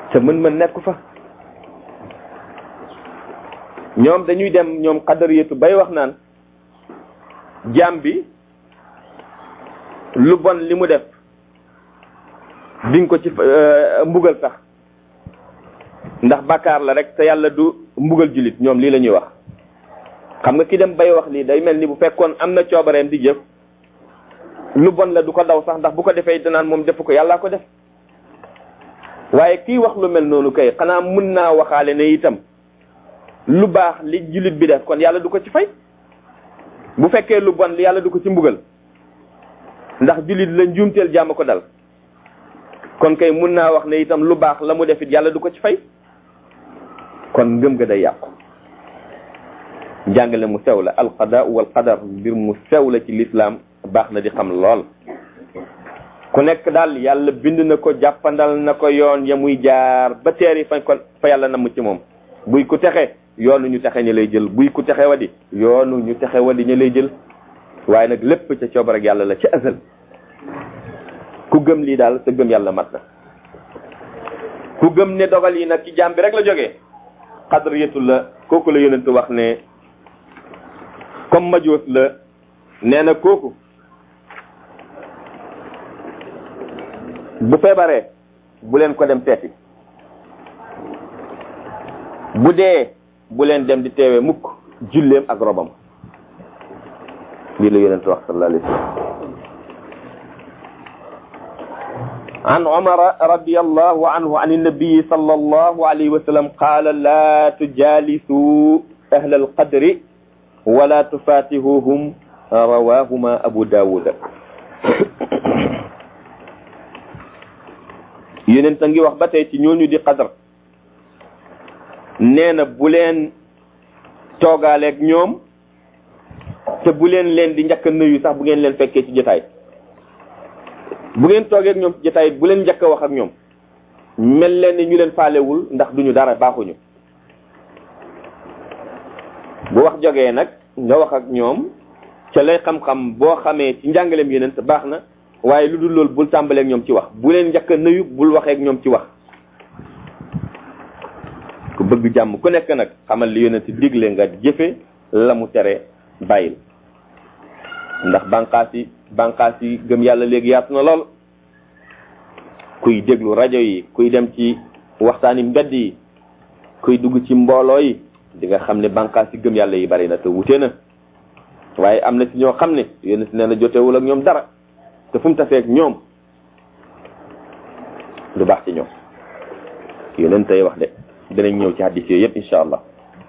te mën-mën nekku fa ñoom dañuy dem ñoom xadariyatu bay wax naan jaam bi lu bon li mu def diñ ko ci mbugal sax ndax bàkkaar la rek te yàlla du mbugal jullit ñoom lii la ñuy wax xam nga ki dem bay wax lii day mel ni bu fekkoon am na coobareem di jëf lu bon la du ko daw sax ndax bu ko defee danaan moom defu ko yàllaa ko def waaye kii wax lu mel noonu kay xanaa mun naa waxaale ne itam lu baax li jullit bi def kon yàlla du ko ci fay bu fekkee lu bon li yàlla du ko ci mbugal ndax jullit la njuumteel jàmm ko dal kon kay mun naa wax ne itam lu baax la mu def it yàlla du ko ci fay kon ngëm ga day yàqu jàngale mu sew la alqada wal qadar mbir mu sew la ci lislaam baax na di xam lool ku nekk daal yàlla bind na ko jàppandal na ko yoon ya muy jaar ba teeri fa ko fa yàlla namm ci moom buy ku texe yoonu ñu texe ña lay jël buy ku texe wadi yoonu ñu texe wadi ña lay jël waaye nag lépp ca coobar ak yàlla la ca azal ku gëm lii daal sa gëm yàlla mat na ku gëm ne dogal yi nag ci jaam bi rek la jógee xadariyatu la kooku la yonentu wax ne comme majoos la nee na kooku bu feebaree bu leen ko dem seeti bu dee bu leen dem di teewee mukk julleem ak robam lii la yonent wax sallallahu alayhi wa sallam عن عمر رضي الله عنه عن النبي صلى الله عليه وسلم قال لا تجالسوا أهل القدر ولا تفاتهوهم رواهما أبو داود yonent a ngi wax ba tey ci ñooñu di qadar nee na bu leen toogaaleeg ñoom te bu leen leen di njëkk a nuyu sax bu ngeen leen fekkee ci jotaay bu ngeen toogee ak ñoom ci jotaay bu leen njëkk a wax ak ñoom mel leen ni ñu leen faalewul ndax duñu dara baaxuñu bu wax jógee nag nga wax ak ñoom ca lay xam-xam boo xamee ci njàngaleem yeneen te baax na waaye lu dul loolu bul tàmbaleeg ñoom ci wax bu leen njëkk a nuyu bul waxee ak ñoom ci wax ku bëgg jàmm ku nekk nag xamal li yonent digle nga jëfe la mu tere bàyyil ndax bànqaas yi bànqaas yi gëm yàlla léegi yaatu na lool kuy déglu rajo yi kuy dem ci waxtaani mbedd yi kuy dugg ci mbooloo yi di nga xam ne bànqaas yi gëm yàlla yi bari na te wute na waaye am na ci ñoo xam ne yonent nee na jotewul ak ñoom dara te fu mu tafeek ñoom lu baax ci ñoom yonent tey wax de dinañ ñëw ci hadis yooyu yëpp incha allah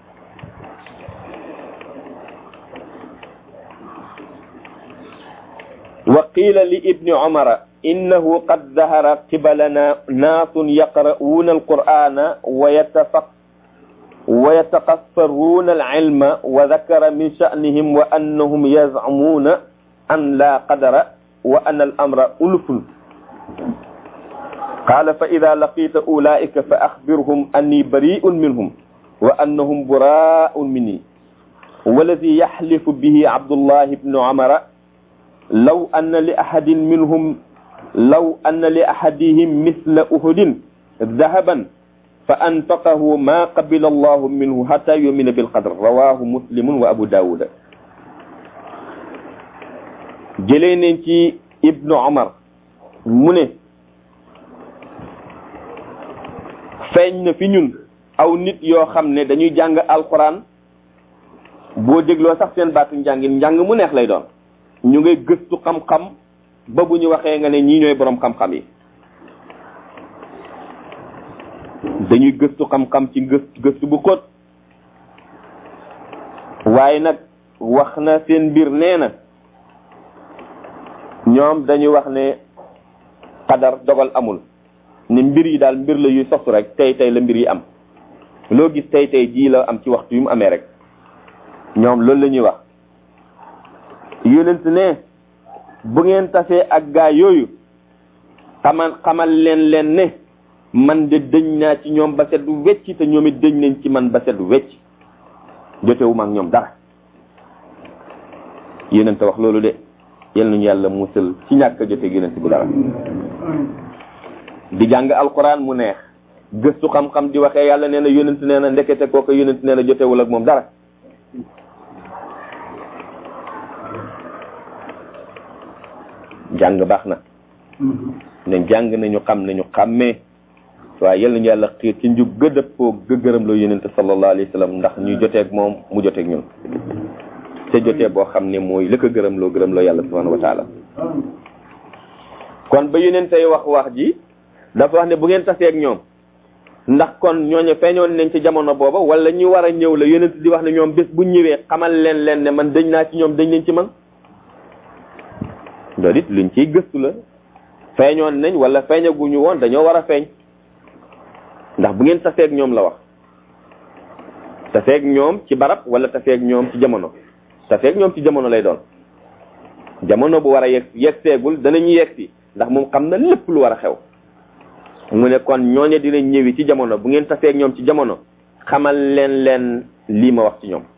وقيل لابن عمر إنه قد ظهر قبلنا ناس يقرؤون القرآن ويتفق ويتقصرون العلم وذكر من شأنهم وأنهم يزعمون أن لا قدر وأن الأمر ألف قال فإذا لقيت أولئك فأخبرهم أني بريء منهم وأنهم براء مني والذي يحلف به عبد الله بن عمر لو أن لأحد منهم لو أن لأحدهم مثل أهد ذهبا فأنفقه ما قبل الله منه حتى يؤمن بالقدر رواه مسلم وأبو داود جلين ابن عمر من feeñ na fi ñun aw nit yoo xam ne dañuy jàng alquran boo dégloo sax seen baatu njàngin njàng mu neex lay doon ñu ngay gëstu xam-xam ba bu ñu waxee nga ne ñii ñooy borom xam-xam yi dañuy gëstu xam-xam ci gëstu gëstu bu xóot waaye nag wax na seen mbir nee na ñoom dañuy wax ne xadar dogal amul ne mbir yi daal mbir la yuy sosu rek tey tey la mbir yi am loo gis tey tey jii la am ci waxtu yu mu amee rek ñoom loolu la ñuy wax yonent ne bu ngeen tasee ak gaa yooyu xamal xamal leen leen ne man de dëñ naa ci ñoom ba set wecc te ñoom it dëñ nañ ci man ba set wecc jotewuma ak ñoom dara yonent wax loolu de yal nañu yàlla musal ci ñàkk a jote yonent bu dara di jàng alquran mu neex gëstu xam-xam di waxee yàlla nee na yonent nee na ndekete kooku yonent nee na jotewul ak moom dara jàng baax na nañ jàng nañu xam nañu xàmmee waaye yal nañu yàlla xiir ci njub gëdëppoo gëgërëm la yonente sallallahu alayhi wa sallam ndax ñu joteeg moom mu joteeg ñun te jotee boo xam ne mooy la ko gërëm loo gërëm loo yàlla subhanahu wa taala kon ba yonente yi wax wax ji dafa wax ne bu ngeen taseeg ñoom ndax kon ñooñu feeñoon nañ ci jamono booba wala ñu war a ñëw la yonente di wax ne ñoom bés bu ñëwee xamal leen leen ne man dañ naa ci ñoom dañ leen ci man loolu it luñ ciy gëstu la feeñoon nañ wala feeñaguñu woon dañoo war a feeñ ndax bu ngeen taseeg ñoom la wax taseeg ñoom ci barab wala taseeg ñoom ci jamono taseeg ñoom ci jamono lay doon jamono bu war a yegg yegg seegul danañu yegg si ndax moom xam na lépp lu war a xew mu ne kon ñooñe dinañ ñëwi ci jamono bu ngeen taseeg ñoom ci jamono xamal leen leen lii ma wax ci ñoom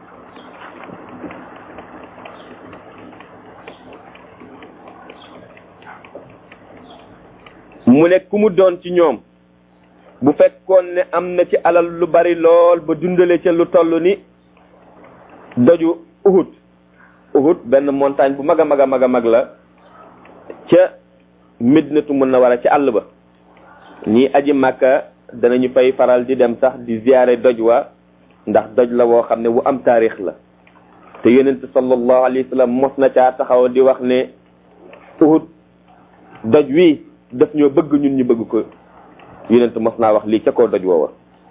mu ne ku mu doon ci ñoom bu fekkoon ne am na ci alal lu bari lool ba dundale ca lu toll ni doju Uhud Uhud benn montagne bu mag a mag a mag a mag la ca Medinatu Munawwara ci àll ba ñii aji Màkka danañu fay faral di dem sax di ziyaare doj wa ndax doj la woo xam ne bu am taarix la te yonent sallallahu alayhi wa sallam mos na caa taxaw di wax ne Uhud doj wi daf ñoo bëgg ñun ñu bëgg ko yonent mos naa wax lii ca kaw doj woowa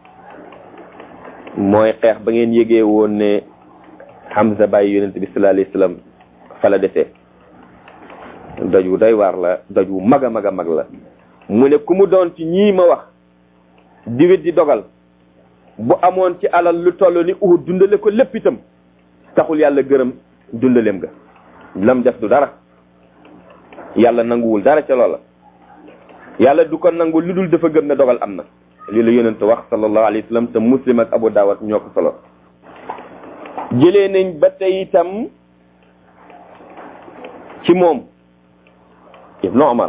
mooy xeex ba ngeen yégee woon ne Hamza bàyyi yonent bi sallallahu alayhi wasallam fa la defee doj wu doy waar la doj wu mag a mag a mag la mu ne ku mu doon ci ñii ma wax diwit di dogal bu amoon ci alal lu toll ni Uhud dundale ko lépp itam taxul yàlla gërëm dundaleem ga lam def du dara yàlla nanguwul dara ca loola yàlla du ko nangu lu dul dafa gëm ne dogal am na lii la yonent wax sallallahu alayhi wa sallam te muslim ak abu daawat ñoo ko solo jëlee nañ ba tey itam ci moom ibnu omar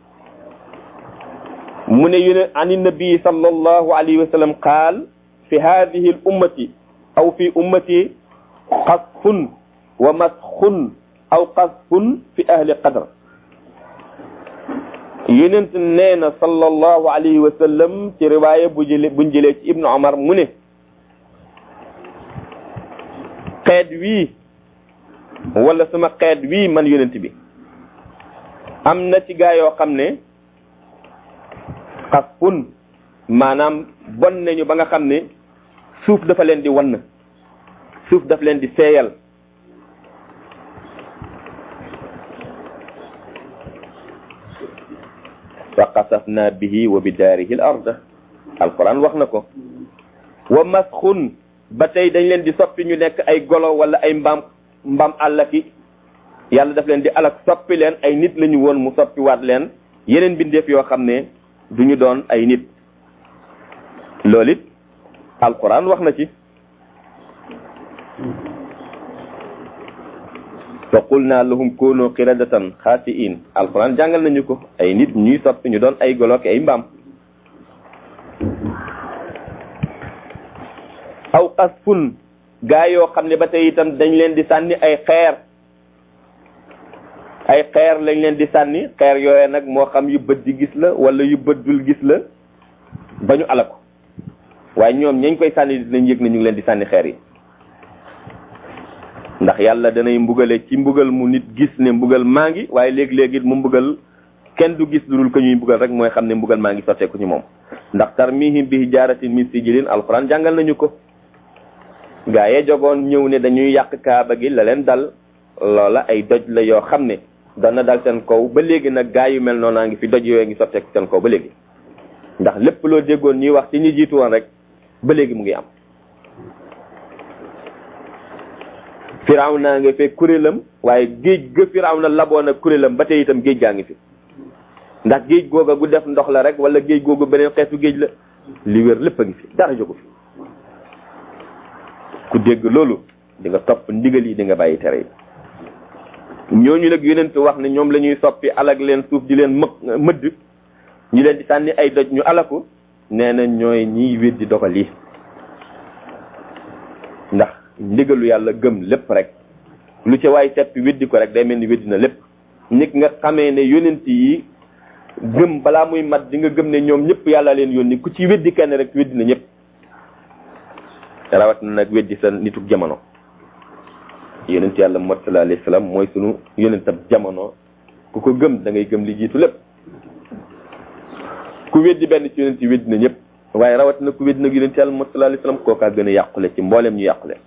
mu ne yone ani nabi sallallahu alayhi wa sallam qaal fi hadihi al ummati aw fi ummati qasfun wa masxun aw qasfun fi ahli qadr yonent nee na sallallahu alayhi wa sallam ci riwaaya bu jële buñ jëlee ci ibnu omar mu ne xeet wii wala sama xeet wii man yonent bi am na ci gaa yoo xam ne xasfun maanaam bon nañu ba nga xam ne suuf dafa leen di wann suuf daf leen di seeyal fa qasafna bihi wa bidaarihi al arda alquran wax na ko wa masxun ba tey dañ leen di soppi ñu nekk ay golo wala ay mbaam mbaam àllaki yàlla daf leen di alak soppi leen ay nit lañu woon mu soppi waat leen yeneen bindeef yoo xam ne du ñu doon ay nit loolu it alquran wax na ci fa qulna lahum kunu qiradatan xaasiin alquran jàngal nañu ko ay nit ñuy soppi ñu doon ay golo ki ay mbaam aw qasfun gaa yoo xam ne ba tey itam dañ leen di sànni ay xeer ay xeer lañ leen di sànni xeer yooye nag moo xam yu bët di gis la wala yu bët dul gis la ba ñu ala ko waaye ñoom ñañ koy sànni dinañ yëg ne ñu ngi leen di sànni xeer yi ndax yàlla danay mbugale ci mbugal mu nit gis ne mbugal maa ngi waaye léegi-léegi mu mbugal kenn du gis lu dul ko ñuy mbugal rek mooy xam ne mbugal maa ngi sotteeku ci moom ndax tarmihim bi hijaaratin min sijilin alquran jàngal nañu ko gaa yee jogoon ñëw ne dañuy yàq kaaba gi la leen dal loola ay doj la yoo xam ne dana dal seen kaw ba léegi nag gaa yu mel noonu ngi fi doj yooyu ngi sotteeku seen kaw ba léegi ndax lépp loo déggoon ñuy wax ci ñi jiitu woon rek ba léegi mu ngi am firaw naa nga fekk kuréelam waaye géej ga firaw na laboon ak kuréelam ba tey itam géej gaa ngi fi ndax géej googa gu def ndox la rek wala géej googu beneen xeetu géej la li wér lépp a ngi fi dara jógu fi ku dégg loolu di nga topp ndigal yi di nga bàyyi tere yi ñooñu nag yonent wax ne ñoom la ñuy soppi alag leen suuf di leen më mëdd ñu leen di sànni ay doj ñu alaku nee na ñooy ñiy weddi dogal yi ndax ndigalu yàlla gëm lépp rek lu ca waay seppi weddi ko rek day mel ni weddi na lépp nit nga xamee ne yonent yi gëm balaa muy mat di nga gëm ne ñoom ñëpp yàlla leen yónni ku ci weddi kenn rek weddi na ñëpp rawat na nag weddi sa nituk jamono yonent yàlla Muhammad sallallahu alayhi wasallam mooy sunu yonentab jamono ku ko gëm da ngay gëm li jiitu lépp ku weddi benn ci yonent yi weddi na ñëpp waaye rawat na ku weddi nag yonent yàlla Muhammad sallallahu alayhi wasallam kookaa gën a yàqule ci mboolem ñu yàqule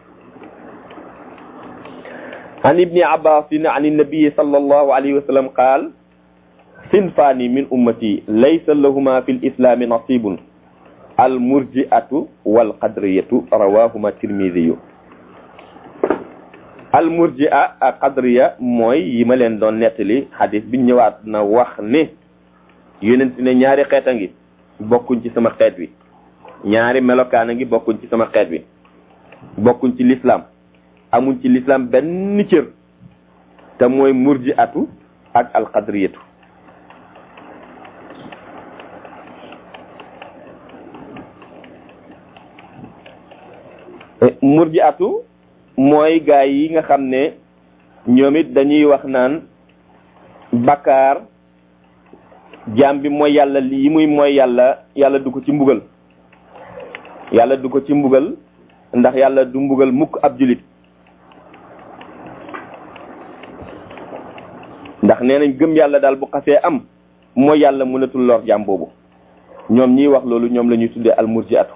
عن ابن عباس عن النبي صلى الله عليه وسلم قال صنفان من أمتي ليس لهما في الإسلام نصيب المرجئة والقدرية رواهما الترمذي المرجئة قدرية موي يما لين دون نيتلي حديث بي ñëwaat na wax ne yonent ne ñaari xeet a ngi bokkuñ ci sama xeet wi ñaari melokaan a ngi bokkuñ ci sama xeet wi bokkuñ ci l'islam amuñ ci l'islam benn cër te mooy murji atu ak alqadriyatu murji atu mooy gaay yi nga xam ne ñoom it dañuy wax naan bakkaar jaam bi mooy yàlla yi muy mooy yàlla yàlla du ko ci mbugal yàlla du ko ci mbugal ndax yàlla du mbugal mukk ab julit ndax nee nañ gëm yàlla daal bu xasee am mooy yàlla mënatul lor jaam boobu ñoom ñiy wax loolu ñoom la ñuy tuddee almurjiatu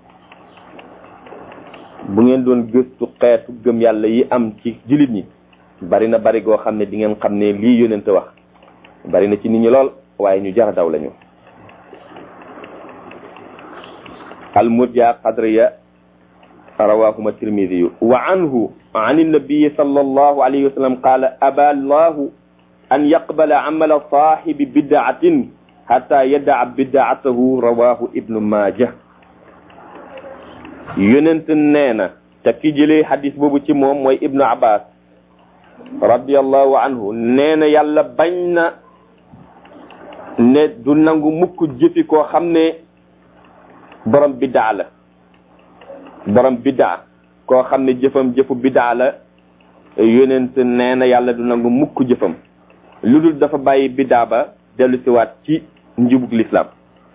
bu ngeen doon gëstu xeetu gëm yàlla yi am ci jullit ñi bari na bari goo xam ne di ngeen xam ne lii yónente wax bari na ci nit ñi lool waaye ñu jara daw lañu almurjia qadriya rawahuma tirmidiyu wa anhu an النبي صلى الله عليه وسلم قال أبى الله أن يقبل عمل صاحب بدعة حتى يدع بدعته رواه ابن ماجه yonent nee na te ki jëlee xadis boobu ci moom mooy ibnu abbas radiallahu anhu nee na yàlla bañ na ne du nangu mukk jëfi koo xam ne borom bidaa la borom bidaa koo xam ne jëfam jëfu bidaa la yonent nee na yàlla du nangu mukk jëfam lu dul dafa bàyyi bidaa ba dellu siwaat ci njubug lislaam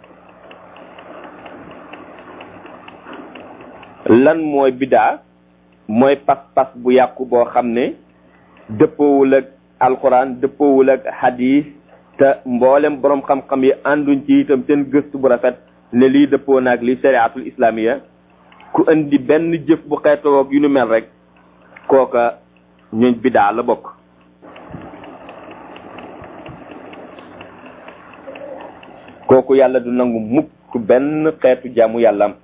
lan mooy bidaa mooy pas-pas bu yàqu boo xam ne dëppoowul ak alquran dëppoowul ak hadis te mboolem borom xam-xam yi ànduñ ci itam seen gëstu bu rafet ne lii dëppoo naag li shariatul islamiya ku indi benn jëf bu xeetoo ak yu nu mel rek kooka ñooñ bidaa la bokk kooku yàlla du nangu mukk benn xeetu jaamu yàlla am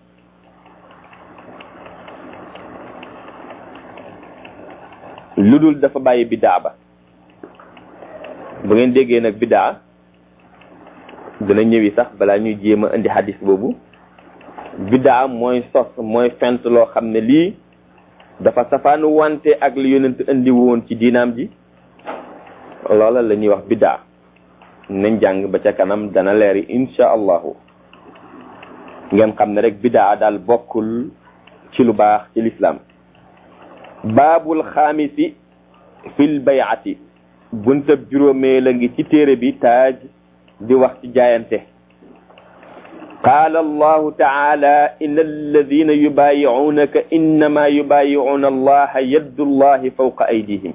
lu dul dafa bàyyi bidaa ba bu ngeen déggee nag bidaa dina ñëwi sax balaa ñuy jéem a indi hadis boobu bidaa mooy sos mooy fent loo xam ne lii dafa safaanu wante ak li yonent indi woon ci diinaam ji loola la ñuy wax bidaa nañ jàng ba ca kanam dana leeri insha allahu ngeen xam ne rek bidaa daal bokkul ci lu baax ci lislaam baabul xaamisi fil bayati buntab juróomee la ngi ci téere bi taaj di wax ci jaayante qaala allahu taala inna alladina yubayi'unaka innama yubayi'una allaha yaddu allahi fawqa aydihim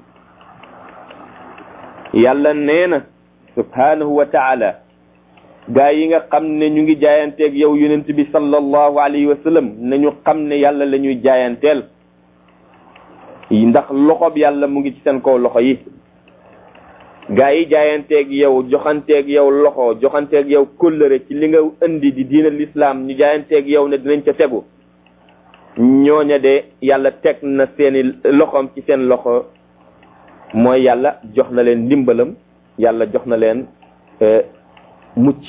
yàlla nee na subhanahu wa taala gaa yi nga xam ne ñu ngi jaayanteeg yow yonent bi sallallahu alayhi wa sallam nañu xam ne yàlla la ñuy jaayanteel ndax loxob yàlla mu ngi ci seen kaw loxo yi gaa yi jaayanteeg yow joxanteeg yow loxo joxanteeg yow kóllëre ci li nga indi di diina lislaam ñu jaayanteeg yow ne dinañ ca tegu ñooña de yàlla teg na seeni loxoom ci seen loxo mooy yàlla jox na leen ndimbalam yàlla jox na leen mucc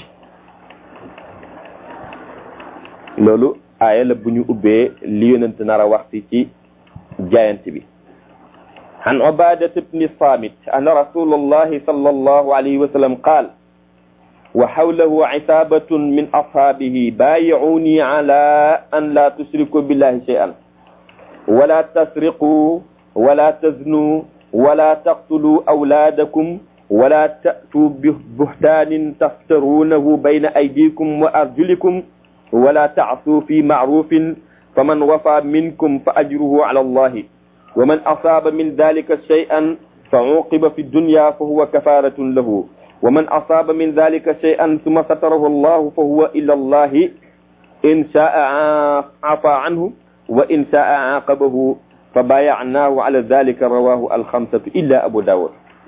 loolu aaya la bu ñu ubbee li yonent nar a wax ci jaayante bi عن عبادة بن صامت أن رسول الله صلى الله عليه وسلم قال وحوله عتابة من أصحابه بايعوني على أن لا تشركوا بالله شيئا ولا تسرقوا ولا تزنوا ولا تقتلوا أولادكم ولا تأتوا ببهتان تفترونه بين أيديكم وأرجلكم ولا تعصوا في معروف فمن وفى منكم فأجره على الله ومن أصاب من ذلك شيئا فعوقب في الدنيا فهو كفارة له ومن أصاب من ذلك شيئا ثم ستره الله فهو إلى الله إن شاء عفى عنه وإن شاء عاقبه فبايعناه على ذلك رواه الخمسة إلا أبو داود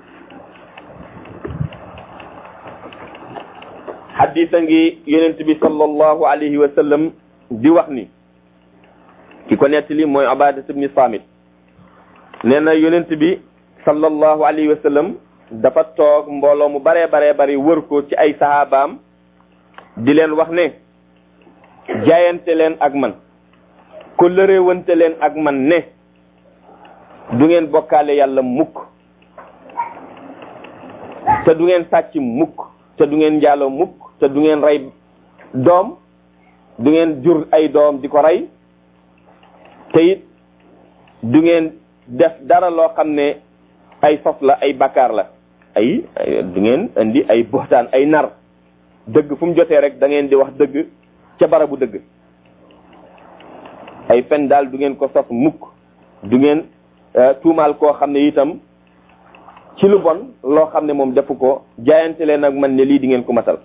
حديثا ينتبه صلى الله عليه وسلم di wax ni ki ko nettali mooy Ubaadatu bni Saamit nee na yonent bi sallallahu alayhi wa sallam dafa toog mbooloo mu baree baree bari wër ko ci ay sahabaam di leen wax ne jaayante leen ak man ko lëreewante leen ak man ne du ngeen bokkaale yàlla mukk te du ngeen sàcc mukk te du ngeen njaaloo mukk te du ngeen rey doom du ngeen jur ay doom di ko rey te it du ngeen def dara loo xam ne ay sos la ay bakkaar la ay du ngeen indi ay boxtaan ay nar dëgg fu mu jotee rek da ngeen di wax dëgg ca barabu dëgg ay fen daal du ngeen ko sos mukk du ngeen tuumaal koo xam ne itam ci lu bon loo xam ne moom defu ko jaayante leen ak man ne lii di ngeen ko matal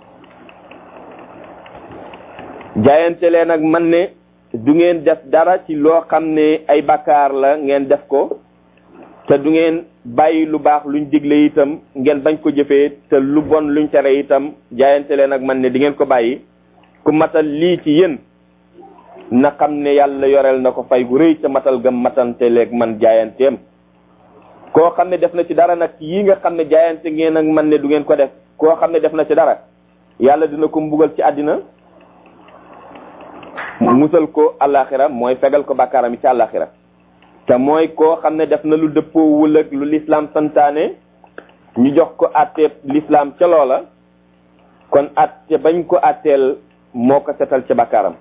jaayante leen ak man ne du ngeen def dara ci loo xam ne ay bakkaar la ngeen def ko te du ngeen bàyyi lu baax luñ digle itam ngeen bañ ko jëfee te lu bon luñ tere itam jaayante leen ak man ne di ngeen ko bàyyi ku matal lii ci yéen na xam ne yàlla yoreel na ko fay gu rëy ca matal gam matante leeg man jaayanteem koo xam ne def na ci dara nag yi nga xam ne jaayante ngeen ak man ne du ngeen ko def koo xam ne def na ci dara yàlla dina ko mbugal ci àddina musal ko àllaaxira mooy fegal ko bàkkaaram yi ci àllaaxira te mooy koo xam ne def na lu dëppoowul ak lu lislaam santaane ñu jox ko àtteeb lislaam ca loola kon àtte bañ ko àtteel moo ko setal ca bàkkaaram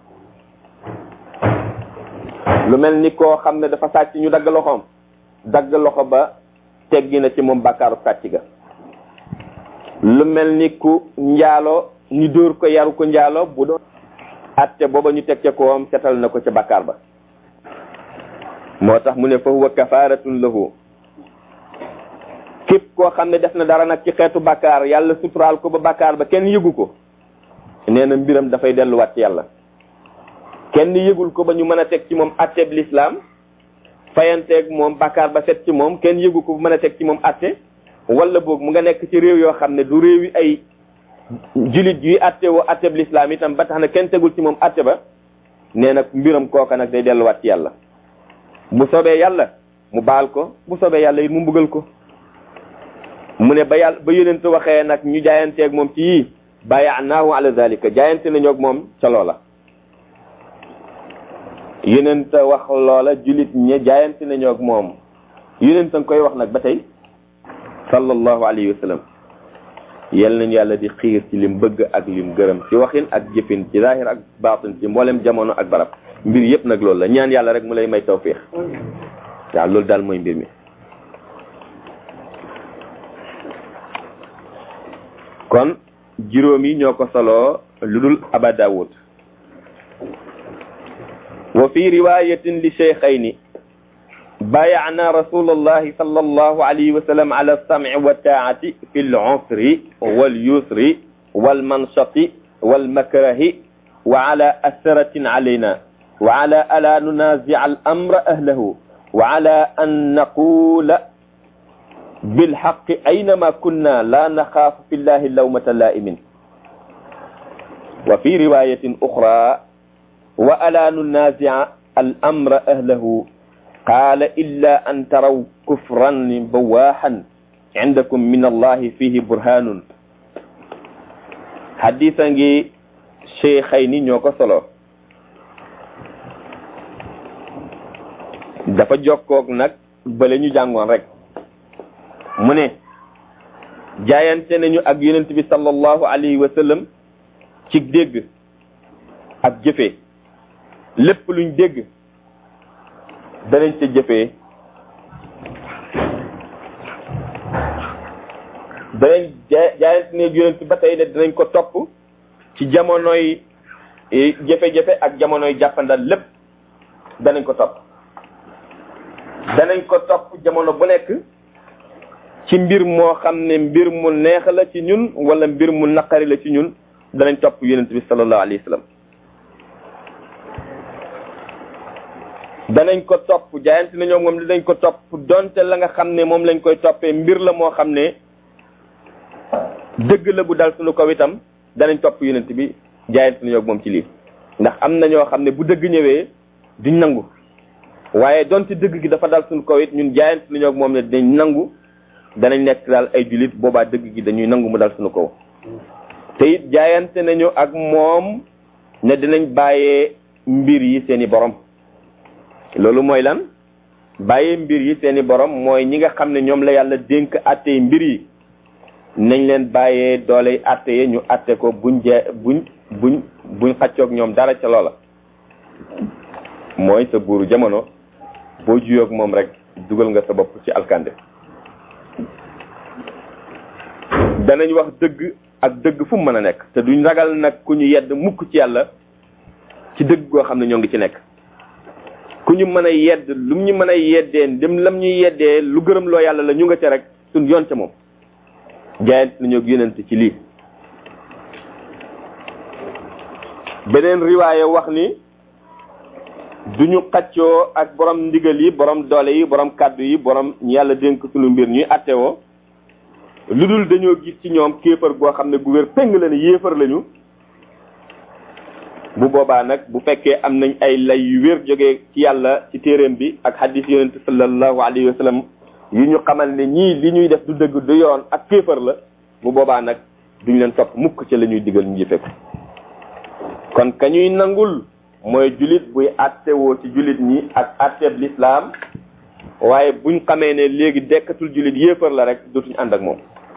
lu mel ni koo xam ne dafa sàcc ñu dagg loxoom dagg loxo ba teggi na ci moom bàkkaaru sàcc ga lu mel ni ku njaalo ñu dóor ko yaru ko njaalo bu doon atte booba ñu teg ca kawam setal na ko ca bàkkaar ba moo tax mu ne fa huwa kafaratun lahu képp koo xam ne def na dara nag ci xeetu bàkkaar yàlla suturaal ko ba bàkkaar ba kenn yëgu ko nee na mbiram dafay delluwaat ci yàlla kenn yëgul ko ba ñu mën a teg ci moom atteeb lislaam fayanteeg moom bàkkaar ba set ci moom kenn yëgu ko ba mën a teg ci moom atte wala boog mu nga nekk ci réew yoo xam ne du réew yi ay julit yuy atte woo atteeb lislaam itam ba tax na kenn tegul ci moom atte ba nee nag mbiram kooka nag day delluwaat ci yàlla bu soobee yàlla mu baal ko bu soobee yàlla it mu mbugal ko mu ne ba yàlla ba yonent waxee nag ñu jaayanteeg moom ci yii bayanaahu ala zalika jaayante nañu ak moom ca loola yonent wax loola julit ñe jaayante nañu ak moom yonent nga koy wax nag ba tey sallallahu alayhi wa sallam yal nañu yàlla di xiir ci lim bëgg ak lim gërëm ci waxin ak jëfin ci zahir ak baatin ci mboolem jamono ak barab mbir yëpp nag loolu la ñaan yàlla rek mu lay may tawfiix waaw loolu daal mooy mbir mi kon juróom yi ñoo ko soloo lu dul aba daawud wa fi riwayatin li cheikhayni بايعنا رسول الله صلى الله عليه وسلم على السمع والطاعة في العسر واليسر والمنشط والمكره وعلى أثرة علينا وعلى ألا ننازع الأمر أهله وعلى أن نقول بالحق أينما كنا لا نخاف في الله اللومة لائم وفي رواية أخرى وألا ننازع الأمر أهله قال إلا أن تروا كفرا بواحا عندكم من الله فيه برهان حديثا شيخين ñoko solo dafa jokkoog nag bale ñu jàngoon rek mu ne jaayante nañu ak yonent bi sallallahu alayhi wa sallam ci dégg ak jëfee lépp luñ dégg danañ ca jëfee danañ jaayante ne yonent ba tey ne dinañ ko topp ci jamonoy jafe-jafe ak jamonoy jàppandal lépp danañ ko topp danañ ko topp jamono bu nekk ci mbir moo xam ne mbir mu neex la ci ñun wala mbir mu naqari la ci ñun danañ topp yonent bi sallallahu alayhi wa sallam danañ ko topp jaayante na ñoom moom dinañ ko topp donte la nga xam ne moom lañ koy toppee mbir la moo xam ne dëgg la bu dal suñu kaw itam danañ topp yonent bi jaayante na ñoom moom ci lii ndax am na ñoo xam ne bu dëgg ñëwee duñ nangu waaye donte dëgg gi dafa dal suñu kaw it ñun jaayante na ñoom moom ne dinañ nangu danañ nekk daal ay julit boobaa dëgg gi dañuy nangu mu dal suñu kaw te it jaayante nañu ak moom ne dinañ bàyyee mbir yi seeni borom loolu mooy lan bàyyee mbir yi seeni borom mooy ñi nga xam ne ñoom la yàlla dénk àttee mbir yi nañ leen bàyyee doole àtte yi ñu àtte ko buñ jee buñ buñ buñ xaccoog ñoom dara ca loola mooy sa buuru jamono boo juyoog moom rek dugal nga sa bopp ci alkande danañ wax dëgg ak dëgg fu mu mën a nekk te duñ ragal nag ku ñu yedd mukk ci yàlla ci dëgg goo xam ne ñoo ngi ci nekk ku ñu mën a yedd lu ñu mën a yeddee dem lam ñuy yeddee lu gërëm loo yàlla la ñu nga ca rek suñ yoon ca moom jaayant nañoo yonent ci lii beneen riwaaye wax ni duñu xaccoo ak borom ndigal yi borom doole yi borom kàddu yi borom yàlla dénk suñu mbir ñuy attewoo lu dul dañoo gis ci ñoom kéefar goo xam ne gu wér péng la ne yéefar lañu bu boobaa nag bu fekkee am nañ ay lay yu wér jógee ci yàlla ci téeréem bi ak hadis yonent sallallahu alayhi wa sallam yu ñu xamal ne ñii li ñuy def du dëgg du yoon ak kéefar la bu boobaa nag duñ leen topp mukk ci la ñuy digal ñu jëfe ko kon ka ñuy nangul mooy julit buy attewoo ci julit ñi ak atteeb lislaam waaye buñ xamee ne léegi dekkatul julit yéefar la rek dootuñ ànd ak moom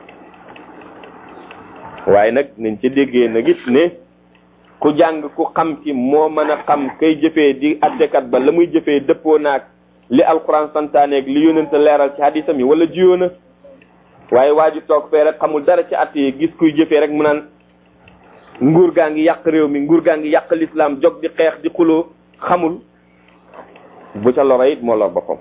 waaye nag nañ ca déggee nag it ne ku jàng ku xam ki moo mën a xam kay jëfee di attekat ba la muy jëfee dëppoo naag li alquran santaaneeg li yónente leeral ci hadisam yi wala jiyoo na waaye waa ji toog fee rek xamul dara ci at yi gis kuy jëfee rek mu naan nguur gaa ngi yàq réew mi nguur gaa ngi yàq lislaam jog di xeex di xuloo xamul bu ca loro it moo lor boppam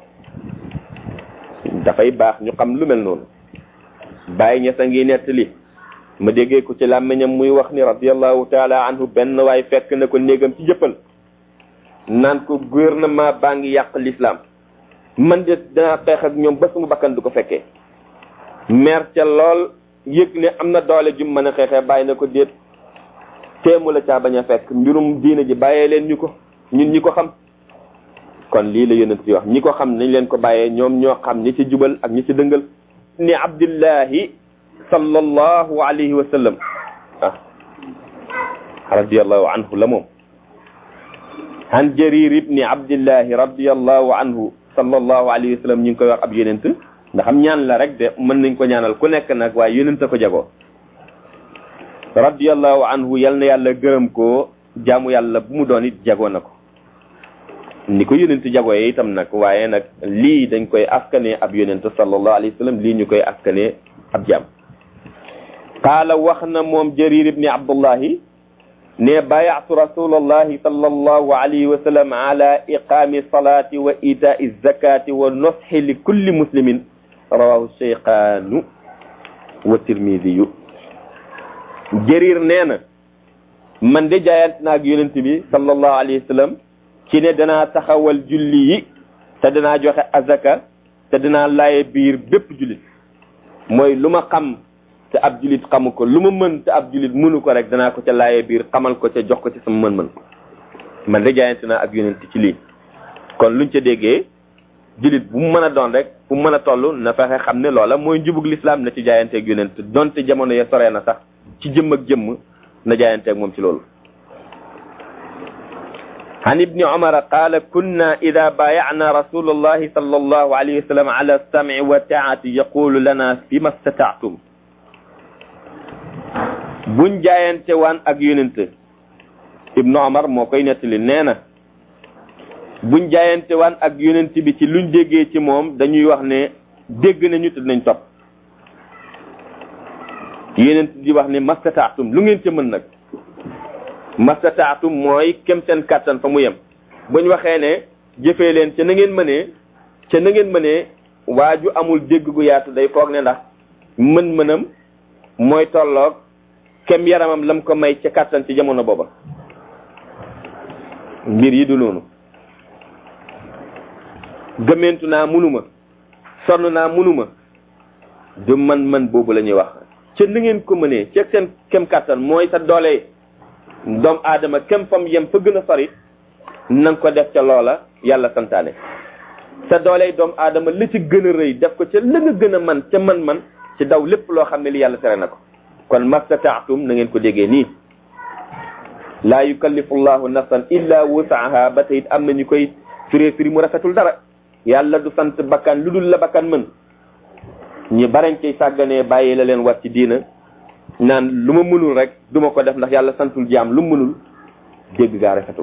dafay baax ñu xam lu mel noonu bàyyi ña sa ngi nettali ma déggee ko ci làmmiñam muy wax ni radiallahu taala anhu benn waay fekk na ko néegam ci jëppal naan ko gouvernement baa ngi yàq lislaam man de danaa xeex ak ñoom ba sama bakkan du ko fekkee mer ca lool yëg ne am na doole jum mën a xeexee bàyyi na ko déet teemu la caa bañ a fekk mbirum diina ji bàyyee leen ñu ko ñun ñi ko xam kon lii la yonent di wax ñi ko xam nañ leen ko bàyyee ñoom ñoo xam ñi ci jubal ak ñi ci dëngal ni abdillahi sallallahu alayhi wa sallam ah radiallahu anhu la moom an jarir ibni abdillahi radiallahu anhu sallallahu alayhi wa sallam ñu ngi koy wax ab yonent ndax am ñaan la rek de mën nañ ko ñaanal ku nekk nag waaye yonent a ko jagoo radiallahu anhu yal na yàlla gërëm ko jaamu yàlla bu mu doon it jagoo na ko ni ko yonent jagooyee itam nag waaye nag lii dañ koy askanee ab yonent sallallahu alayhi wa sallam lii ñu koy askanee ab jaam qaala wax na moom jarir ibni abdullahi ne bayatu rasulallahi sallallahu alayhi wa sallam ala iqami salati wa itai zakati wa noshi li kulli muslimin rawahu cheykhanu wa tirmidiyu jarir nee na man de jaayant naag yonent bi sallallahu alayhi wa sallam ci ne danaa taxawal julli yi te danaa joxe azaka te danaa laaye biir bépp jullit mooy lu ma xam te ab julit xamu ko lu ma mën te ab julit mënu ko rek danaa ko ca laaye biir xamal ko ca jox ko ci sama mën-mën man de jaayante naa ak yonent ci lii kon luñ ca déggee julit bu mu mën a doon rek bu mu mën a toll na fexe xam ne loola mooy njubug lislaam na ci jaayanteeg yonent donte jamono ya soree na sax ci jëmm ak jëmm na jaayanteeg moom ci loolu عن ابن عمر قال كنا إذا بايعنا رسول الله صلى الله عليه وسلم على السمع والطاعة يقول لنا فيما استطعتم buñ jaayante waan ak yonent ibnu omar moo koy nettali nee na buñ jaayante waan ak yonent bi ci luñ déggee ci moom dañuy wax ne dégg nañu te dinañ topp yonent di wax ne mastataatum lu ngeen ca mën nag mastataatum mooy kem seen kàttan fa mu yem buñ waxee ne jëfee leen ca na ngeen mënee ca na ngeen mënee waaju amul dégg gu yaatu day foog ne ndax mën-mënam mooy tolloog kem yaramam lam ko may ca kàttan ci jamono booba mbir yi du noonu gëmmentu naa munuma sonn naa munuma du man-man boobu la ñuy wax ca na ngeen ko mënee ca seen kem kàttan mooy sa doole doom aadama kem fam yem fa gën a sori na nga ko def ca loola yàlla santaane sa doole doom aadama li ci gën a rëy def ko ca la nga gën a man ca man-man ci daw lépp loo xam ne li yàlla tere na ko kon mastataatum na ngeen ko déggee nii laa yukallifu llahu nafsan illa wusaaha ba tey am na ñu koy firee firi mu rafetul dara yàlla du sant bakkan lu dul la bakkan mën ñi barañ cay sàgganee bàyyi la leen war ci diina naan lu ma mënul rek du ma ko def ndax yàlla santul jaam lu mu mënul dégg gaa rafetul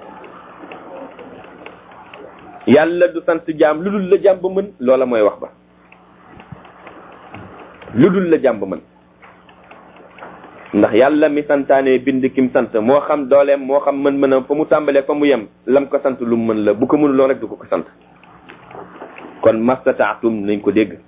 yàlla du sant jaam lu dul la jaam ba mën loola mooy wax ba lu dul la jaam ba mën ndax yàlla mi santaane bind kim sant moo xam dooleem moo xam mën-mënam fa mu tàmbalee fa mu yem lam ko sant lu mu mën la bu ko mënuloon rek du ko ko sant kon mastataatum nañ ko dégg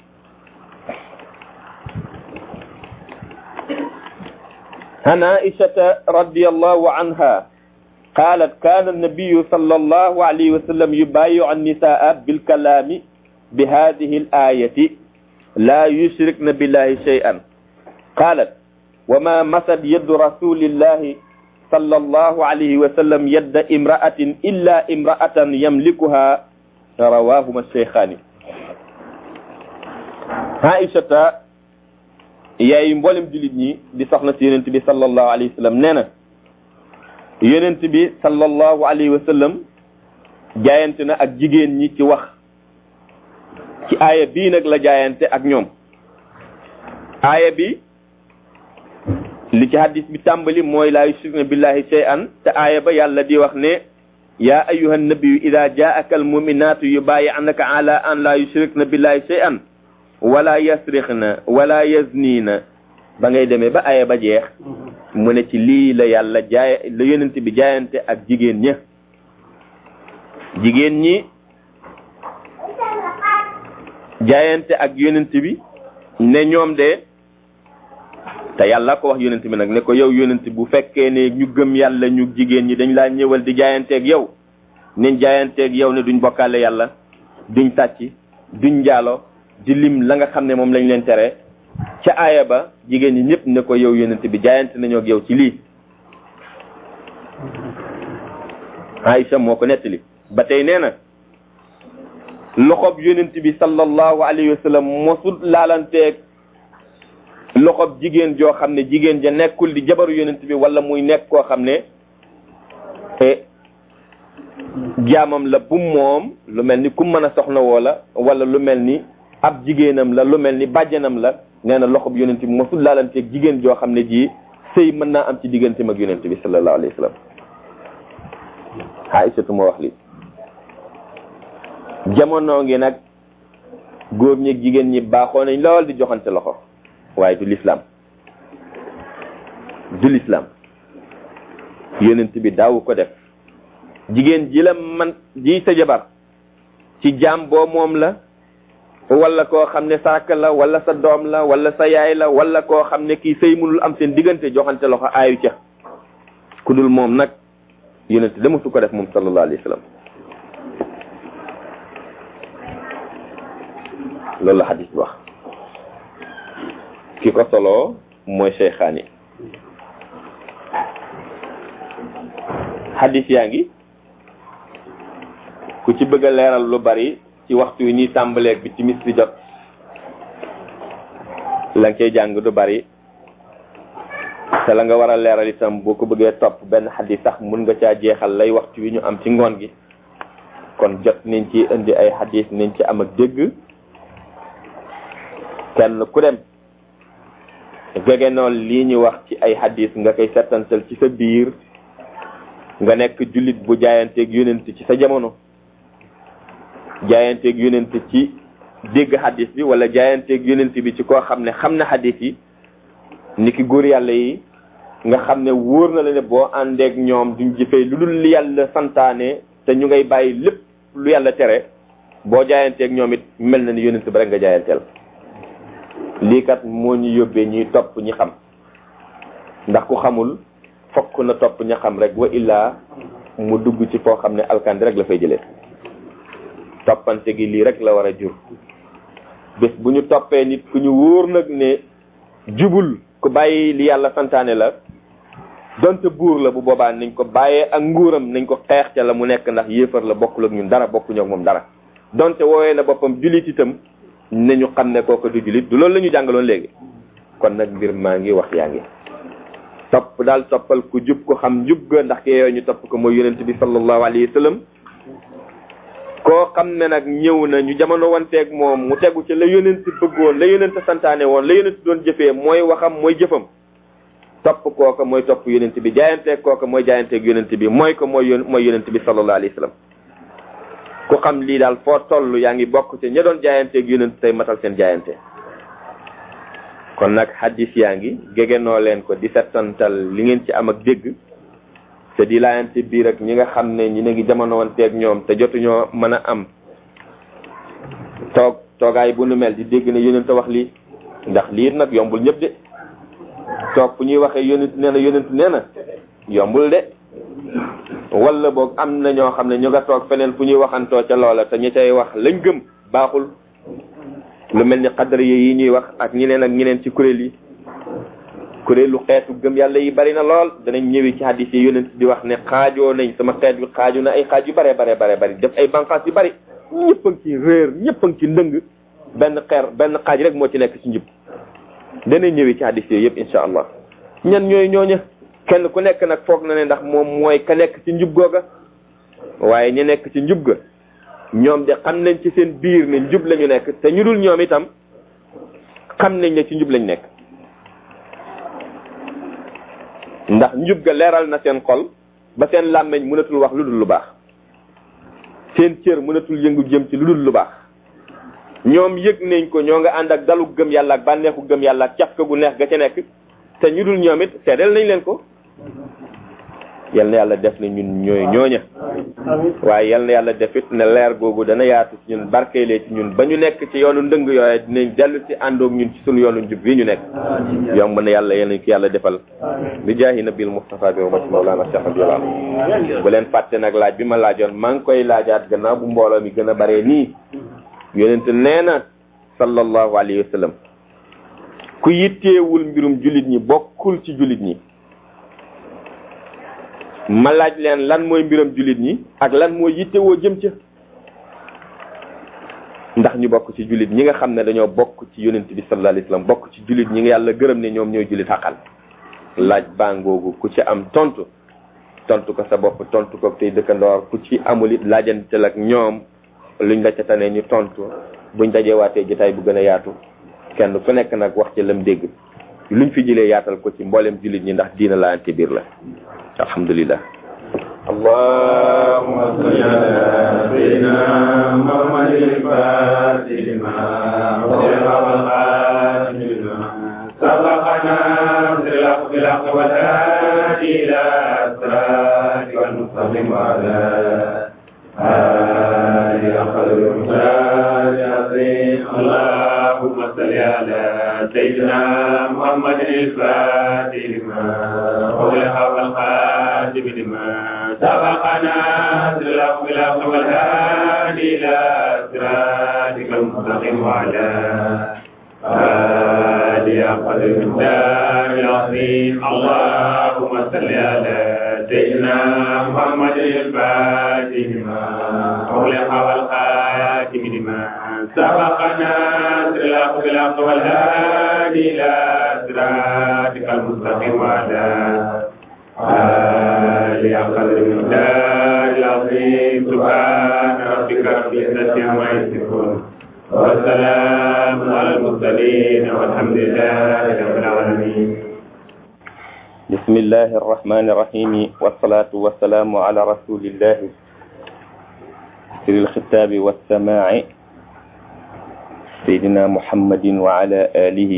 عن عائشة رضي الله عنها قالت كان النبي صلى الله عليه وسلم يبايع النساء بالكلام بهذه الآية لا يشركن بالله شيئا قالت وما مسد يد رسول الله صلى الله عليه وسلم يد امرأة إلا امرأة يملكها رواهما الشيخان عائشة yaay mboolem jullit ñi di soxna si yonent bi sallallahu alayhi wa sallam nee na yonent bi sallallahu alayhi wa sallam jaayante na ak jigéen ñi ci wax ci aaya bii nag la jaayante ak ñoom aaya bi li ci hadis bi tàmbali mooy laa yushrikna billahi shay'an te aaya ba yàlla di wax ne yaa ayuha nabiyu ida jaaka almuminatu yubayi'naka ala an la yushrikna billahi shay'an wala yasrixna wala yaznina ba ngay demee ba aya ba jeex mu ne ci lii la yàlla jaay la yonent bi jaayante ak jigéen ña jigéen ñi jaayante ak yonent bi ne ñoom de te yàlla ko wax yonent bi nag ne ko yow yonent bu fekkee ne ñu gëm yàlla ñu jigéen ñi dañ laa ñëwal di jaayanteeg yow niñ jaayanteeg yow ne duñ bokkaale yàlla duñ tàcc duñ njaalo di lim la nga xam ne moom lañ leen tere ca aaya ba jigéen ñi ñëpp ne ko yow yonent bi jaayante nañoo ak yow ci lii Aïcha moo ko nettali ba tey nee na loxob yonent bi sallallahu alayhi wa sallam mosul laalanteeg loxob jigéen joo xam ne jigéen ja nekkul di jabaru yonent bi wala muy nekk koo xam ne jaamam la bu moom lu mel ni ku mën a soxna woo la wala lu mel ni ab jigéenam la lu mel ni bàjjanam la nee na loxob yonent bi mosul laalanteeg jigéen joo xam ne ji sëy mën naa am ci digganteem ak yonent bi sallallahu alayhi wa sallam Aïsatu moo wax li jamono ngi nag góor ñi ak jigéen ñi baaxoo nañ lool di joxante loxo waaye du lislaam du lislaam yonent bi daawu ko def jigéen ji la man ji sa jabar ci jaam boo moom la wala koo xam ne sa rakk la wala sa doom la wala sa yaay la wala koo xam ne kii sëy mënul am seen diggante joxante loxo aayu ca ku dul moom nag yonent dama su ko def moom sallallahu alayhi wa sallam loolu la xadis bi wax ki ko soloo mooy Cheikhaani xadis yaa ngi ku ci bëgg a leeral lu bari ci waxtu yi nii tàmbaleeg bi timis di jot la nga koy jàng du bari te la nga war a leeral itam boo ko bëggee topp benn xadis sax mun nga caa jeexal lay waxtu wi ñu am ci ngoon gi kon jot nañ ci indi ay xadis nañ ci am ak dégg kenn ku dem gegenool lii ñu wax ci ay hadis nga koy settantal ci sa biir nga nekk jullit bu jaayanteeg yonent ci sa jamono jaayanteeg yonent ci dégg hadis bi wala jaayanteeg yonent bi ci koo xam ne xam na hadis yi ni ki góor yàlla yi nga xam ne wóor na la ne boo àndeek ñoom duñ jëfee lu dul li yàlla santaane te ñu ngay bàyyi lépp lu yàlla tere boo jaayanteeg ñoom it mel na ni yonent ba rek nga jaayanteel lii kat moo ñu yóbbee ñuy topp ñi xam ndax ku xamul fokk na topp ña xam rek wa illaa mu dugg ci foo xam ne alkandi rek la fay jëlee toppante gi lii rek la war a jur bés bu ñu toppee nit ku ñu wóor nag ne jubul ku bàyyi li yàlla santaane la donte buur la bu boobaa nañ ko bàyyee ak nguuram nañ ko xeex ca la mu nekk ndax yéefar la bokkul ak ñun dara bokkuñu ak moom dara donte woowee na boppam julit itam nañu xam ne kooku du julit du loolu la ñu jàngaloon léegi kon nag mbir maa ngi wax yaa ngi topp daal toppal ku jub ko xam njub ga ndax ke yooyu ñu topp ko mooy yonent bi sallallahu alayhi wa sallam koo xam ne nag ñëw na ñu jamono wanteeg moom mu tegu ci la yonent bëggoon la yonent santaane woon la yonent doon jëfee mooy waxam mooy jëfam topp kooka mooy topp yonent bi jaayanteeg kooka mooy jaayanteeg yonent bi mooy ko mooy yon mooy yonent bi sallallahu alayhi wa sallam ku xam lii daal foo toll yaa ngi bokk ci ña doon jaayanteeg yonent tey matal seen jaayante kon nag hadis yaa ngi gégenoo leen ko di settantal li ngeen ci am ak dégg te di laayante biir ak ñi nga xam ne ñi ne ngi jamono wanteeg ñoom te jotuñoo mën a am toog toogaay bu nu mel di dégg ne yonent wax lii ndax lii nag yombul ñëpp de toog fu ñuy waxee yonent nee na yonent nee na yombul de wala boog am na ñoo xam ne ñu nga toog feneen fu ñuy waxantoo ca loola te ñi cay wax lañ gëm baaxul lu mel ni xadar yi ñuy wax ak ñeneen ak ñeneen ci kuréel yi kuréelu xeetu gëm yàlla yi bari na lool danañ ñëwee ci hadis yi yonent di wax ne xaajoo nañ sama xeet bi xaaju na ay xaaj yu bare bare bare bari def ay banqaas yu bari ñëpp a ngi ci réer ñëpp a ngi ci ndëng benn xeer benn xaaj rek moo ci nekk ci njub danañ ñëwee ci hadis yooyu yëpp insha allah ñan ñooy ñooña kenn ku nekk nag foog na ne ndax moom mooy ka nekk ci njub googa waaye ñu nekk ci njub ga ñoom de xam nañ ci seen biir ne njub lañu nekk te ñu dul ñoom itam xam nañ ne ci njub lañ nekk ndax njub ga leeral na seen xol ba seen làmmeñ mënatul wax lu dul lu baax seen cër mënatul yëngu jëm ci lu dul lu baax ñoom yëg nañ ko ñoo nga ànd ak dalu gëm yàlla ak bànneexu gëm yàlla ak caf ka gu neex ga ca nekk te ñu dul ñoom it seedeel nañ leen ko yal na yàlla def ne ñun ñooy ñooña waaye yal na yàlla def it ne leer googu dana yaatu ci ñun barkeelee ci ñun ba ñu nekk ci yoonu ndëng yooye dinañ dellu si àndoog ñun ci sunu yoonu njub yi ñu nekk yomb na yàlla yal nañ ko yàlla defal bi jaahi nabil mustafa bi wa mawlana cheikh abdullah bu leen fàtte nag laaj bi ma laajoon maa ngi koy laajaat gannaaw bu mbooloo mi gën a bare nii yonent nee na sallallahu alayhi wa sallam ku yitteewul mbirum jullit ñi bokkul ci jullit ñi ma laaj leen lan mooy mbiram jullit ñi ak lan mooy yittewoo jëm ca ndax ñu bokk ci jullit ñi nga xam ne dañoo bokk ci yonent bi sallallahu alayhi wasallam bokk ci jullit ñi nga yàlla gërëm ne ñoom ñooy jullit xaqal laaj bangoogu ku ci am tontu tontu ko sa bopp tontu ko tey dëkkandoor ku ci amul it laajantel ak ñoom luñ la ca tane ñu tontu buñ dajeewaatee jotaay bu gën a yaatu kenn ku nekk nag wax ci lam dégg luñ fi jëlee yaatal ko ci mboolem jullit ñi ndax diina laante biir la alhamdulillah اللهم صل على سيدنا محمد الفاتح لما أغلق والخاتم لما سبقنا بالحق بالحق والهادي إلى صراطك المستقيم وعلى آله قدر المختار العظيم اللهم صل على سيدنا محمد الفاتح لما أغلق والخاتم لما سبقنا بالحق بالحق والهادي إلى صراطك المستقيم وعلى آله قدر المختار العظيم اللهم صل على سيدنا محمد الفاتح لما أغلق والخاتم لما سبقنا بالحق بالحق والهادي إلى صراطك المستقيم وعلى آله قدر المقدار العظيم سبحان ربك رب العزة عما يصفون وسلام على المرسلين والحمد لله رب العالمين بسم الله الرحمن الرحيم والصلاة والسلام على رسول الله سر الخطاب والسماع سيدنا محمد وعلى آله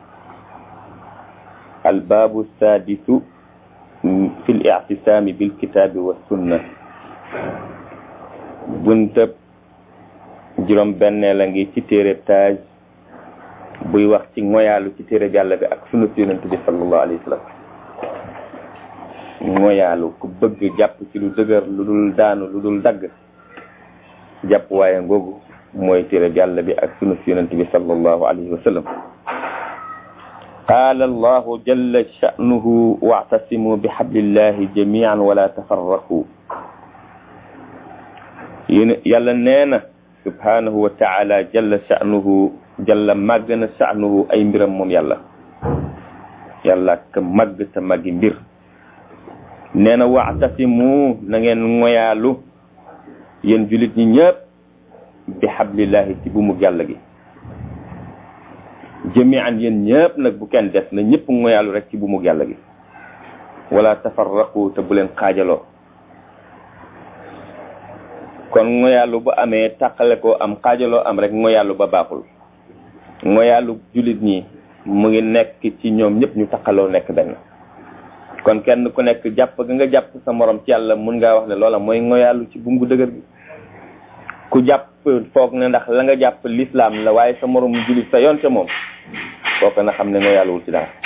الباب السادس في الاعتصام بالكتاب والسنة buntab juróom bennee la ngi ci téere taaj buy wax ci ngoyaalu ci téere yàlla bi ak sunu yonent bi sallallahu alayhi wa sallam ngoyaalu ku bëgg jàpp ci lu dëgër lu dul daanu lu dul dagg jàpp waaye ngoogu mooy téere yàlla bi ak sunu yonent bi sallallahu alayhi wa sallam قال الله جل شأنه واعتصموا بحبل الله جميعا ولا تفرقوا yàlla nee na subhanahu wa taala jalla sha'nuhu jalla màgg na sha'nuhu ay mbiram moom yàlla yàlla ka màgg te màggi mbir nee na wa'tasimu na ngeen ngoyaalu yéen julit ñi ñëpp bi hablillahi ci bu mu yàlla gi jami'an yéen ñëpp nag bu kenn des na ñëpp ngoyaalu rek ci bu mu yàlla gi wala tafarraqu te bu leen xaajaloo kon ngoyaalu bu amee tàqale ko am xaajaloo am rek ngoyaalu ba baaxul ngoyaalu jullit ñi mu ngi nekk ci ñoom ñëpp ñu taqaloo nekk benn kon kenn ku nekk jàpp ga nga jàpp sa morom ci yàlla mun ngaa wax ne loola mooy ngoyaalu ci bungu dëgër gi ku jàpp foog ne ndax la nga jàpp lislaam la waaye sa morom jullit sa yoon ca moom kooku na xam ne ngoyaaluwul ci dara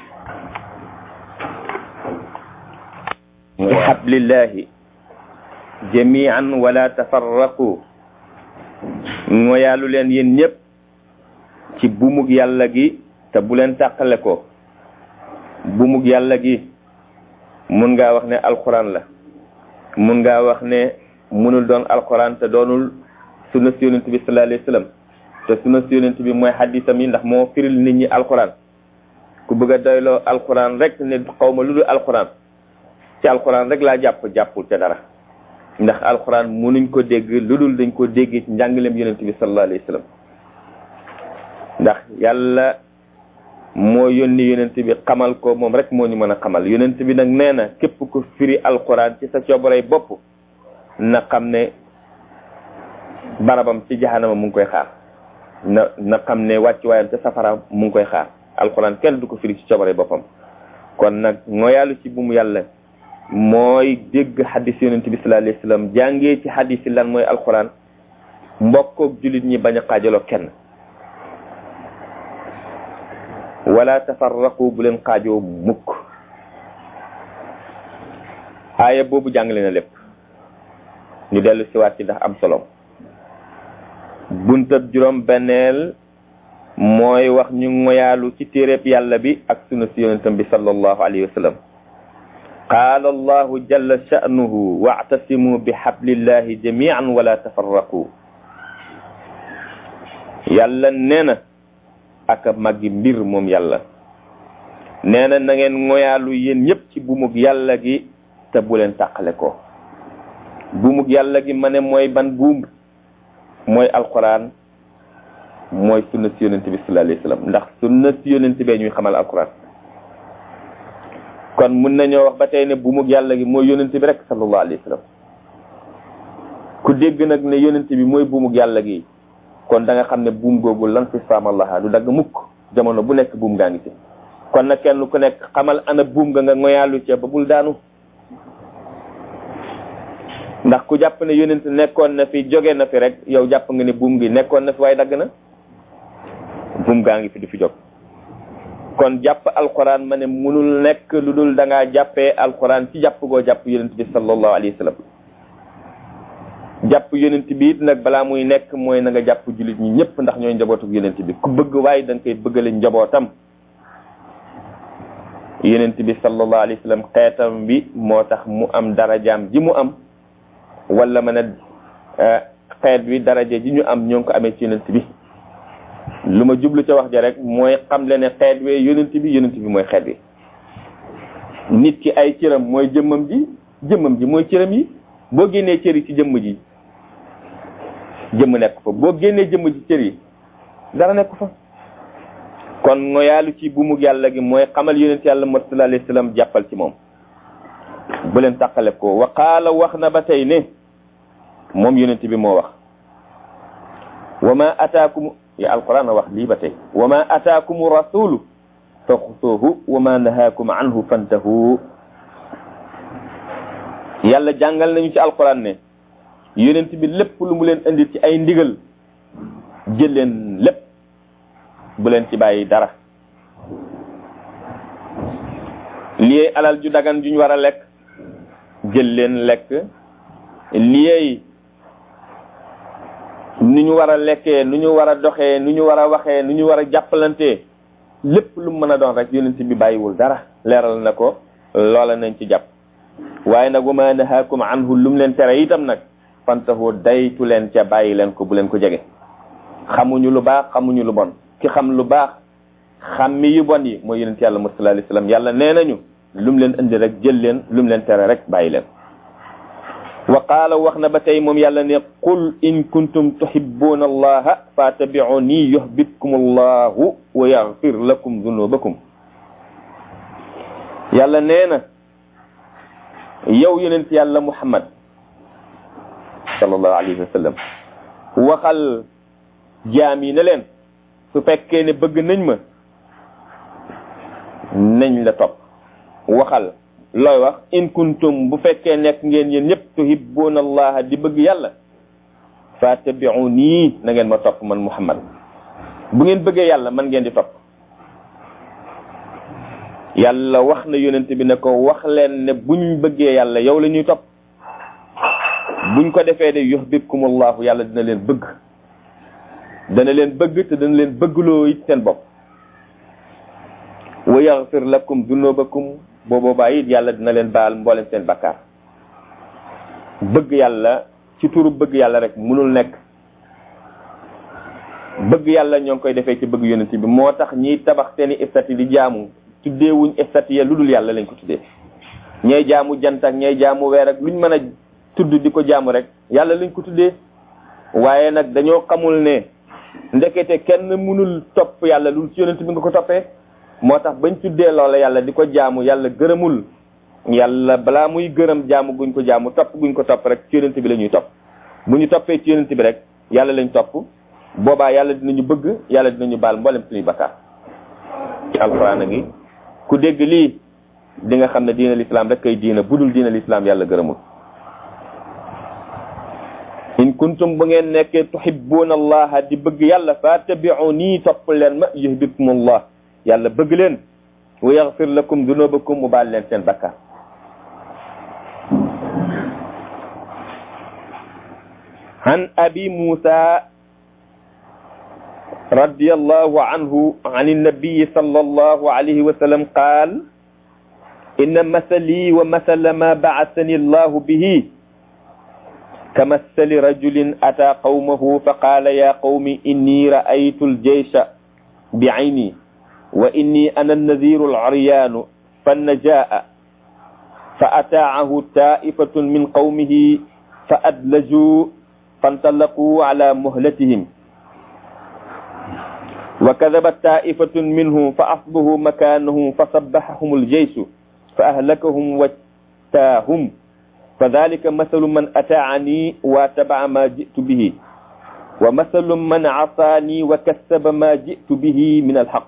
bi hablillahi jamian wala tafarraqu ngoyaalu leen yéen ñëpp ci bumug yàlla gi te bu leen tàqale ko bumug yàlla gi mun ngaa wax ne alquran la mun ngaa wax ne munul doon alquran te doonul sunna si yonent bi sallallahu alayhi wasallam te sunna si yonent bi mooy xadisam yi ndax moo firil nit ñi alquran ku bëgg a doyloo alquran rek ne xawma lu dul alquran ci alquran rek laa jàpp jàppul te dara ndax alquran munuñ ko dégg lu dul dañ ko dégg ci njàngaleem yonent bi sallallahu alayhi wasallam ndax yàlla moo yónni yonent bi xamal ko moom rek moo ñu mën a xamal yonent bi nag nee na képp ku firi alquran ci sa coobarey bopp na xam ne barabam ci jahanama mu ngi koy xaar na na xam ne wàcc waayam ca safara mu ngi koy xaar alquran kenn du ko firi ci coobarey boppam kon nag ngoyaalu ci bu mu yàlla mooy dégg xadis yonent bi sallallahu alayhi wasallam jàngee ci xadis yi lan mooy alquran mbokkoog jullit ñi bañ a xaajaloo kenn wala tafarraqu bu leen xaajoo mukk aaya boobu jàngale na lépp ñu dellu siwaat ci ndax am solo buntab juróom benneel mooy wax ñu ngoyaalu ci téereb yàlla bi ak sunu si yonentam bi sallallahu alayhi wa sallam qaala allahu jalla sha'nuhu wa'tasimu bi hablillahi jami'an wala tafarraqu yàlla nee na aka màggi mbir moom yàlla nee na na ngeen ngoyaalu yéen ñëpp ci bumug yàlla gi te bu leen tàqale ko bumug yàlla gi ma ne mooy ban buum mooy alquran mooy sunna si yonent bi sallallahu alayhi wasallam ndax sunna si yonent bee ñuy xamal alquran kon mun nañoo wax ba tey ne bumug yàlla gi mooy yonent bi rek sallallahu alayhi wasallam ku dégg nag ne yonent bi mooy bumug yàlla gi kon da nga xam ne buum googu lan fi saamallaha du dagg mukk jamono bu nekk buum gaa ngi ci kon nag kenn ku nekk xamal ana buum nga nga ngoyaalu ca ba bul daanu ndax ku jàpp ne yonent nekkoon na fi jóge na fi rek yow jàpp nga ne buum gi nekkoon na fi waaye dagg na buum gaa ngi fi du fi jóg kon jàpp alquran ma ne munul nekk lu dul da ngaa jàppee alquran ci jàpp goo jàpp yonent bi sallallahu alayhi wa sallam jàpp yonent bi it nag balaa muy nekk mooy na nga jàpp jullit ñi ñëpp ndax ñooy njabootu yonent bi ku bëgg waaye da nga koy bëggale njabootam yonent bi sallallahu alayhi wa sallam xeetam bi moo tax mu am darajaam ji mu am wala ma ne xeet bi daraja ji ñu am ñoo ngi ko amee ci yonent bi lu ma jublu ca wax ja rek mooy xam le ne xeet wee yonent bi yonent bi mooy xeet bi nit ki ay cëram mooy jëmmam ji jëmmam ji mooy cëram yi boo génnee cër yi ci jëmm ji jëmm nekk fa boo génnee jëmm ji cër yi dara nekk fa kon ngoyaalu ci buumug yàlla gi mooy xamal yonent yàlla mat sallallahu alayhi wasallam jàppal ci moom bu leen tàqale ko wa qaala wax na ba tey ne moom yonent bi moo wax wa ma ataakum ya alquran a wax lii ba tey wa ma ataakum rasulu fa xusuuhu wa ma nahaakum anhu fantahu yàlla jàngal nañu ci alquran ne yonent bi lépp lu mu leen indi ci ay ndigal jël leen lépp bu leen ci bàyyi dara lii alal ju dagan juñ war a lekk jël leen lekk lii nu ñu war a lekkee nu ñu war a doxee nu ñu war a waxee nu ñu war a jàppalantee lépp lu mën a doon rek yonent bi bàyyiwul dara leeral na ko loola nañ ci jàpp waaye nag wa ma nahaakum anhu lu mu leen tere itam nag fantahu daytu leen ca bàyyi leen ko bu leen ko jege xamuñu lu baax xamuñu lu bon ki xam lu baax xammi yu bon yi mooy yonent yàlla sallallahu alayhi wasallam yàlla nee nañu lu mu leen indi rek jël leen lu mu leen tere rek bàyyi leen wa qaala wax na ba tey moom yàlla ne qul in kuntum tuhibbuna allaha fattabi'uni yuhbibkum allahu wa yaghfir lakum dhunubakum yàlla nee na yow yonent yàlla muhammad sallallahu alayhi wa sallam waxal jaam yi ne leen su fekkee ne bëgg nañ ma nañ la topp waxal looy wax in kuntum bu fekkee nekk ngeen yéen ñëpp tuhibbuna allaha di bëgg yàlla fattabi'uni na ngeen ma topp man muhammad bu ngeen bëggee yàlla man ngeen di topp yàlla wax na yonent bi ne ko wax leen ne buñ bëggee yàlla yow la ñuy topp buñ ko defee de yuhbibkumullahu yàlla dina leen bëgg dana leen bëgg te dana leen bëggloo it seen bopp wa yaghfir lakum dunubakum boo boobaa it yàlla dina leen baal mboolem seen bakkaar bëgg yàlla ci turu bëgg yàlla rek mënul nekk bëgg yàlla ñoo ngi koy defee ci bëgg yonent bi moo tax ñiy tabax seeni estati di jaamu tuddeewuñ estati ya lu dul yàlla lañ ko tuddee ñay jaamu jant ak ñay jaamu weer ak luñ mën a tudd di ko jaamu rek yàlla lañ ko tuddee waaye nag dañoo xamul ne ndekete kenn mënul topp yàlla lu ci yonent bi nga ko toppee moo tax bañ tuddee loola yàlla di ko jaamu yàlla gërëmul yàlla balaa muy gërëm jaamu guñ ko jaamu topp guñ ko topp rek ci yonent bi la ñuy topp bu ñu toppee ci yonent bi rek yàlla lañ topp boobaa yàlla dinañu bëgg yàlla dinañu baal mboolem suñuy bakkaar ci alxuraan a ngi ku dégg lii di nga xam ne diina lislaam rek kay diina budul diina lislaam yàlla gërëmul in kuntum bu ngeen nekkee tuhibbuna allaha di bëgg yàlla fattabi'uni topp leen ma yuhibbukum allah yàlla bëgg leen wa yaghfir lakum dunubakum mu baal leen seen bakkaar عن أبي موسى رضي الله عنه عن النبي صلى الله عليه وسلم قال إن مثلي ومثل ما بعثني الله به كمثل رجل أتى قومه فقال يا قوم إني رأيت الجيش بعيني وإني أنا النذير العريان فالنجاء فأتاعه طائفة من قومه فأدلجوا فانطلقوا على مهلتهم وكذبت طائفة منهم فأصبحوا مكانه فصبحهم الجيش فأهلكهم واتاهم فذلك مثل من أتاعني واتبع ما جئت به ومثل من عصاني وكسب ما جئت به من الحق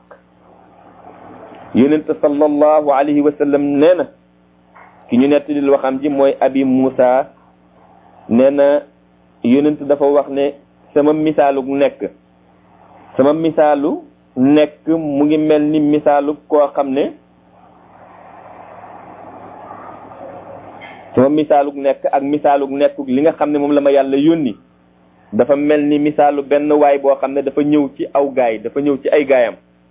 يونت صلى الله عليه وسلم نينا ki ñu nettali waxam ji mooy abi Moussa nee na yonent dafa wax ne sama misaalu nekk sama misaalu nekk mu ngi mel ni misaalu koo xam ne sama misaalu nekk ak misaalu nekk li nga xam ne moom la ma yàlla yónni dafa mel ni misaalu benn waay boo xam ne dafa ñëw ci aw gaay dafa ñëw ci ay gaayam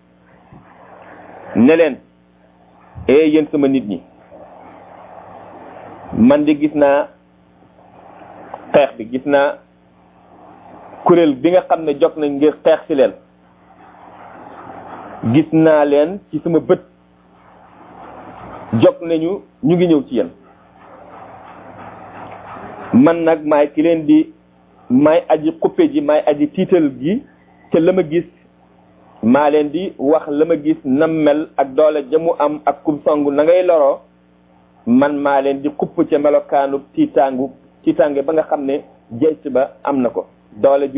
ne leen eh yéen sama nit ñi man di gis naa xeex bi gis naa kuréel bi nga xam ne jog nañ ngir xeex ci leen gis naa leen ci sama bët jog nañu ñu ngi ñëw ci yéen man nag maay ki leen di maay aji xuppe ji maay aji tiital gi te la ma gis maa leen di wax la ma gis nam mel ak doole jamu am ak kum songu na ngay loroo man maa leen di xupp ca melokaanu tiitaangu tiitaange ba nga xam ne jeyt ba am na ko doole ju